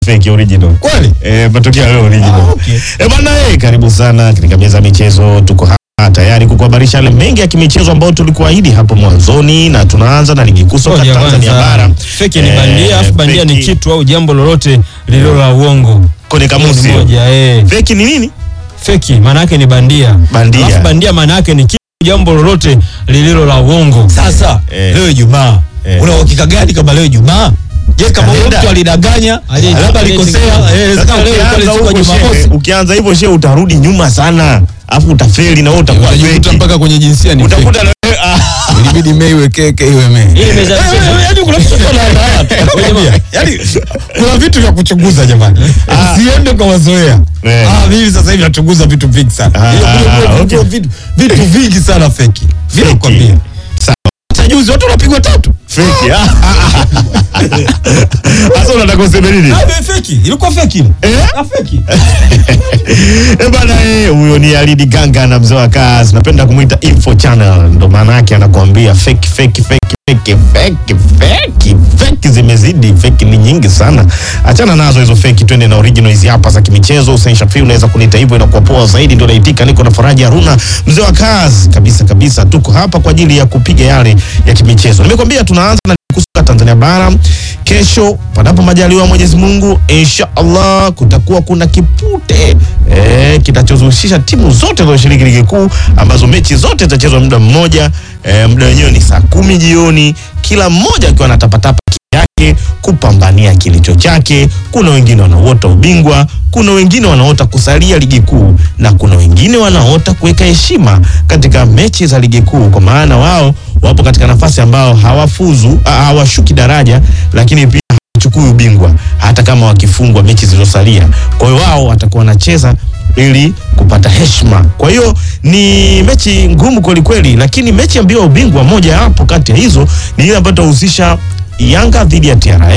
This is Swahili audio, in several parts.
fake original. Kweli? Eh, matokeo leo original. Ah, okay. Eh, bwana eh, karibu sana katika meza ya michezo. Tuko hapa tayari kukuhabarisha yale mengi ya kimichezo ambayo tulikuahidi hapo mwanzoni, na tunaanza na ligi kuu soka Ngoja Tanzania kwanza, bara. Feki ni Eh, bandia, afu bandia ni feki kitu au jambo lolote lililo la uongo. kwenye Hiyo kamusi. ni moja, eh. Feki ni nini? Feki maana yake ni bandia. Bandia. Alafu bandia maana yake ni kitu jambo lolote lililo la uongo. Sasa Eh. leo Ijumaa Eh. una uhakika gani kama leo Ijumaa? Je, kama huyo Kalenda. mtu alidanganya Ali- labda ali- alikosea, eh, Sasa sasa leo ilikuwa ni ukianza siku ya huko Jumamosi. shehe, ukianza hivyo shehe utarudi nyuma sana. Afu utafeli na wewe utakuwa utajikuta feki. mpaka kwenye jinsia ni fake. Utakuta na wewe ah, ilibidi mei iwe keke iwe mei Hii meza ya michezo. Yaani kuna vitu vya haya tu. Yaani kuna vitu vya kuchunguza jamani. Usiende kwa mazoea. Eh. Ah, mimi sasa hivi nachunguza vitu vingi sana. Ah, Hiyo kule kule okay. vitu vitu vitu vingi sana feki. Vile Feki. nakwambia. Sawa. Hata juzi watu wanapigwa tatu. feki. ah. Sasa unataka useme nini? Ah, ni feki. Ilikuwa feki. Eh? Ah, feki. Eh bana eh, huyo ni Alidi Ganga na mzee wa kazi. Napenda kumuita Info Channel. Ndo maana yake anakuambia fake fake fake fake fake fake fake zimezidi, fake ni nyingi sana. Achana nazo hizo fake, twende na original hizi hapa za kimichezo. Hussein Shafi unaweza kuniita hivyo, inakuwa poa zaidi. Ndio naitika, niko na Faraji Haruna, mzee wa kazi kabisa kabisa. Tuko hapa kwa ajili ya kupiga yale ya kimichezo. Nimekwambia tunaanza na kusuka Tanzania bara kesho, panapo majaliwa Mwenyezi Mungu, insha Allah kutakuwa kuna kipute eh, kitachohusisha timu zote zinazoshiriki ligi kuu ambazo mechi zote zitachezwa muda mmoja. Eh, muda wenyewe ni saa kumi jioni, kila mmoja akiwa anatapatapa yake kupambania kilicho chake. Kuna wengine wanaota ubingwa, kuna wengine wanaota kusalia ligi kuu, na kuna wengine wanaota kuweka heshima katika mechi za ligi kuu, kwa maana wao wapo katika nafasi ambao hawafuzu, ah, hawashuki daraja, lakini pia hawachukui ubingwa hata kama wakifungwa mechi zilizosalia. Kwa hiyo wao watakuwa wanacheza ili kupata heshima. Kwa hiyo ni mechi ngumu kweli kweli, lakini mechi ya mbio ya ubingwa moja hapo kati ya hizo ni ile ambayo itahusisha Yanga dhidi ya TRA.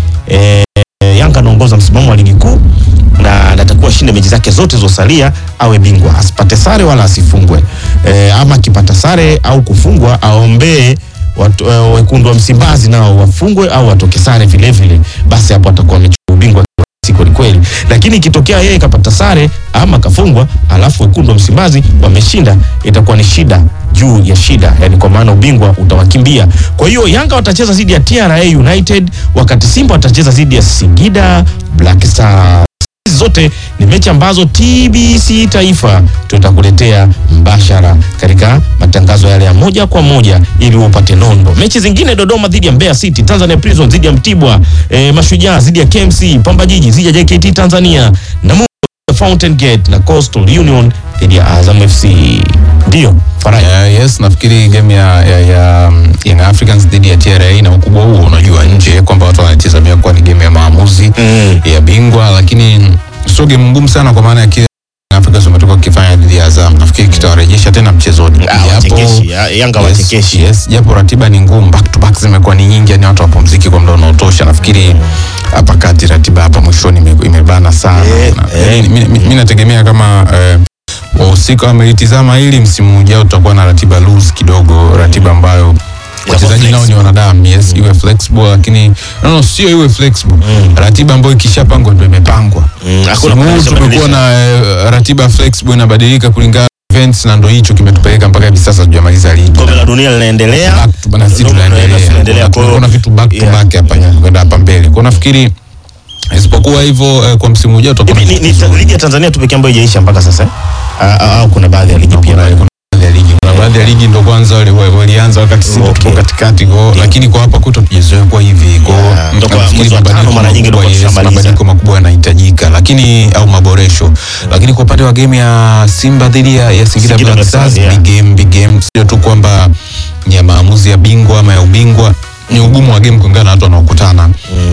E, Yanga anaongoza msimamo wa ligi kuu na anatakiwa shinde mechi zake zote zilizosalia awe bingwa, asipate sare wala asifungwe. E, ama akipata sare au kufungwa aombee watu, e, wekundu wa Msimbazi nao wafungwe au watoke sare vile vile, basi hapo atakuwa amechukua ubingwa si kweli kweli, lakini ikitokea yeye kapata sare ama kafungwa, alafu wekundu wa Msimbazi wameshinda, itakuwa ni shida juu ya shida, yani kwa maana ubingwa utawakimbia. Kwa hiyo Yanga watacheza dhidi ya TRA United, wakati Simba watacheza dhidi ya Singida Black Stars. Hizi zote ni mechi ambazo TBC Taifa tutakuletea mbashara katika matangazo yale ya moja kwa moja ili upate nondo. Mechi zingine Dodoma dhidi ya Mbeya City, Tanzania Prison dhidi ya Mtibwa, e, Mashujaa dhidi ya KMC, Pamba Jiji dhidi ya JKT Tanzania, Namungo dhidi ya Fountain Gate na Coastal Union dhidi ya Azam FC. Ndio Faraja. Yeah, yes nafikiri game ya, ya, ya um, Young Africans dhidi ya TRA na ukubwa huo unajua nje kwamba watu wanatizamia kuwa ni game ya maamuzi Mm. ya bingwa, lakini sio game ngumu sana kwa maana ya kile Young Africans wametoka kukifanya dhidi ya Azam, nafikiri kitawarejesha tena mchezoni. Ah, wachekeshi, ya- Yanga yes, wachekeshi. yes, japo ratiba ni ngumu, back to back zimekuwa ni nyingi, yani watu wapumziki kwa muda unaotosha. Nafikiri hapa kati ratiba hapa mwishoni ime- imebana sana. Eh, Na- eh. mi- mi- mi- mi nategemea kama eh, wahusika wamelitizama hili, msimu ujao tutakuwa na ratiba loose kidogo, ratiba ambayo wachezaji nao ni flexible. wanadamu, yes, iwe flexible, lakini no, no, sio iwe flexible, ratiba ambayo ikishapangwa ndio imepangwa. Mm, hakuna Msimu huu kubadilisha, tumekuwa badilisha. na eh, ratiba flexible inabadilika kulingana na events, na ndo hicho kimetupeleka mpaka hivi sasa tujamaliza ligi Kombe la dunia linaendelea. back to bana, sisi Ndio, tunaendelea tunaendelea. Kwa hiyo- kuna vitu back to Yeah. back hapa kwenda hapa mbele, kwa nafikiri isipokuwa hivyo eh, kwa msimu ujao tutakuwa Hivi na ni, ni ta- ligi ya Tanzania tu pekee ambayo haijaisha mpaka sasa eh? Ah, ah, au kuna baadhi ya ligi pia kuna kuna baadhi ya ligi kuna baadhi ya ligi ndo kwanza wali- wali- walianza wakati sisi Okay. tupo katikati kwa lakini kwa hapa kwetu tujizoea kwa hivi kwa Yeah, ndo kwa nafikiri mwezi wa tano mabadiliko mara nyingi ndo makubwa, kwa yes, tushamaliza. mabadiliko makubwa yanahitajika lakini au maboresho lakini kwa upande wa game ya Simba dhidi ya, ya Singida Singida Black Black Stars Stars, yeah. big game big game sio tu kwamba ni ya maamuzi ya bingwa ama ya ubingwa ni ugumu wa game kulingana na watu wanaokutana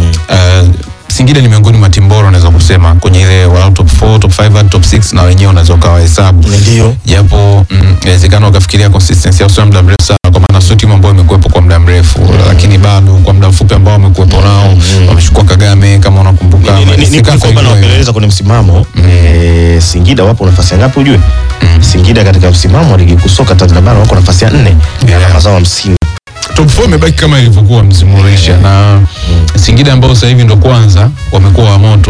Eh, Singida ni miongoni mwa timu bora unaweza kusema kwenye ile walau top 4 top 5 hadi top 6 na wenyewe unaweza ukawahesabu ndio japo mm, inawezekana ukafikiria consistency au sio muda mrefu sana kwa maana sio timu ambayo imekuwepo kwa muda mrefu lakini bado kwa muda mfupi ambao wamekuwepo nao wamechukua Kagame kama unakumbuka Ni- ni- ni- ni Sikafa kwamba hivyo. nawapeleleza kwenye msimamo eh, Singida wapo nafasi ya ngapi ujue? Singida katika msimamo wa ligi kuu soka Tanzania bara wako nafasi ya nne Yeah. alama zao hamsini top 4 imebaki kama ilivyokuwa msimu uliisha na Singida ambao sasa hivi ndo kwanza wamekuwa wa moto